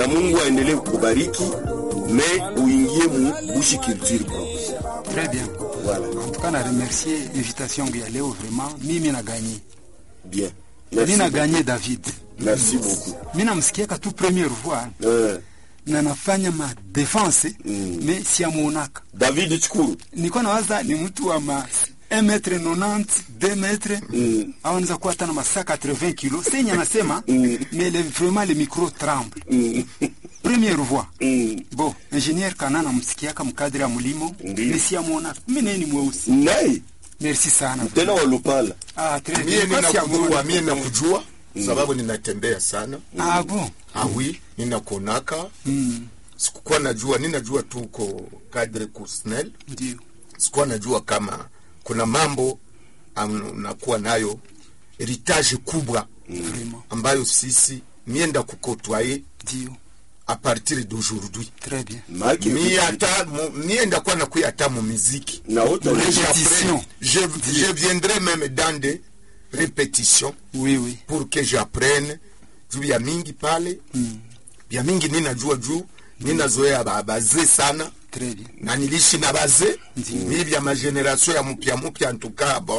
na Mungu aendelee kukubariki me uingie mu bushi culture bro. Très bien. Voilà. En tout cas, na remercier invitation ya leo vraiment. Mimi na gagné. Bien. Mimi Merci. na gagné David. Merci beaucoup. Mimi namsikiaka tu première fois Eh, na nafanya ma defense Mm. me siamuonaka. David Chukuru. Nilikuwa nawaza ni mtu wa ma 1 metre 90 2 metre Mm. au anaweza kuwa hata na masa 80 kilo. Senya anasema Mm. mais le, vraiment le micro tremble. Mm. Première voix. Mm. Bon, ingénieur Kana namsikiaka mkadri ya mulimo Ndiyo. me siamuonaka. Mimi naye ni mweusi. Naye Merci sana. tena walupala. Ah, très mie bien. Basi ya ninakujua kuona. mie nakujua sababu ninatembea sana Ah bon. awi ninakuonaka Mm. sikukuwa najua ninajua tu uko kadre kusnel Ndio. sikuwa najua kama kuna mambo am- unakuwa nayo heritage kubwa Vraiment. ambayo sisi mienda kukotwaye Ndio. a partir d'aujourd'hui Très bien. Maki mi ata mu- mienda kuwa nakuya ata mu miziki na wote Muri- walisha- Répétition. je, je viendrai même dans des répétitions Oui, oui. pour que j'apprenne juu ya mingi pale Mm. ya mingi ninajua juu ninazoea ba- bazee sana Très bien. na niliishi na bazee Ndiyo. mi vya mageneration ya mpya mpya ntukaa bon